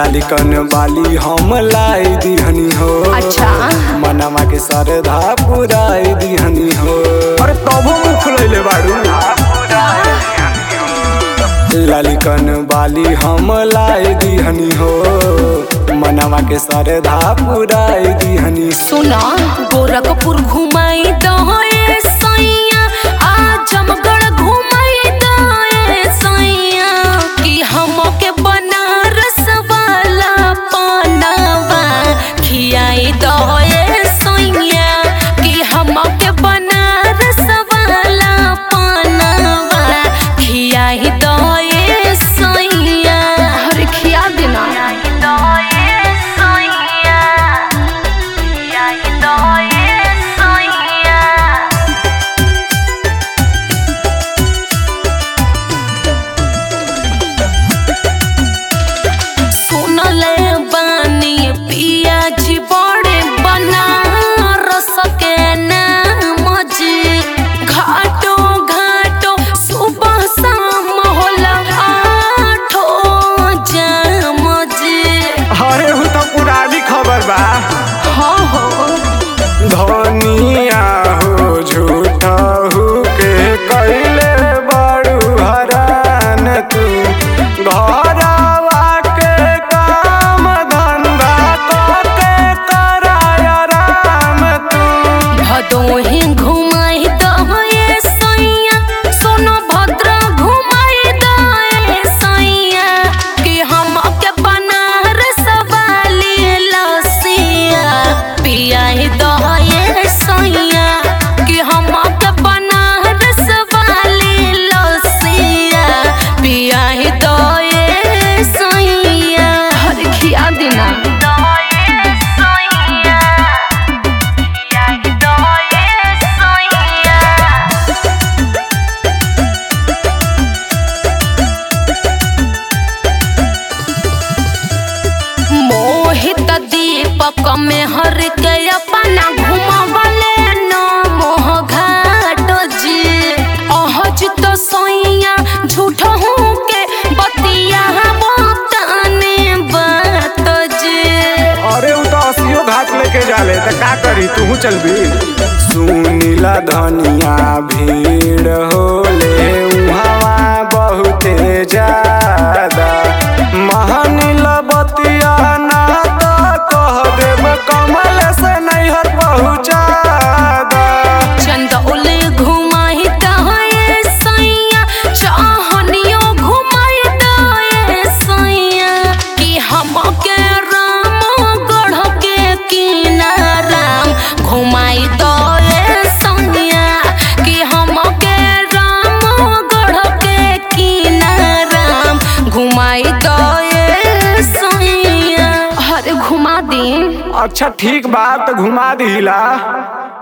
लालिकन वाली हम लाई दिहनी हो अच्छा मनवा के सरधा पुराई दिहनी हो अरे तबो मुख फुलैले बाड़ू लालिकन वाली हम लाई दिहनी हो मनवा के सरधा पुराई दिहनी सुना गोरखपुर घुमाई दहे सैया आजमगढ़ घुमाई दहे सैया कि हमके बनारस वाला पानवा खियाई दहे सैया कि हमके बनारस वाला पानवा खियाई दहे सैया अरे खिया देना सुनले बानी पिया जी बड़े बनारस के नाम जी घाटो घाटो सुबह शाम होला आठो जाम जी अरे हु तो पुरानी खबर बा हो हो धनिया हो झूठा हो के कैले बड़ू हरान तू घरवा के काम धंधा करके कराय राम तू भदोही घुमाई दहे सैया सोनो भद्र घुमाई दहे सैया कि हमके बनारस वाली लसिया पियाई दहे सैया कि हमके बनारस वाली लसिया पियाई दहे सैया हर खिया दिना मोहित दीपक में हर के अपना घुमावले न मोह घाट जी अहज तो सोइया झूठ हूँ के बतिया बताने बात जी अरे उ तो असियो घाट लेके जाले त का करी तू चलबी सुनीला धनिया भीड़ होले उहावा बहुते ज्यादा महानील बतिया ना तो कह देब कमल से नैहर पहुँचा दा चंदौले घुमाई दहे सैया चाहनियो घुमाई दहे सैया कि हमके राम गढ़ के किनाराम घुमाई दहे सैया कि हमके राम गढ़ के किनाराम घुमाई दहे सैया अरे घुमा दी अच्छा ठीक बात घुमा दिला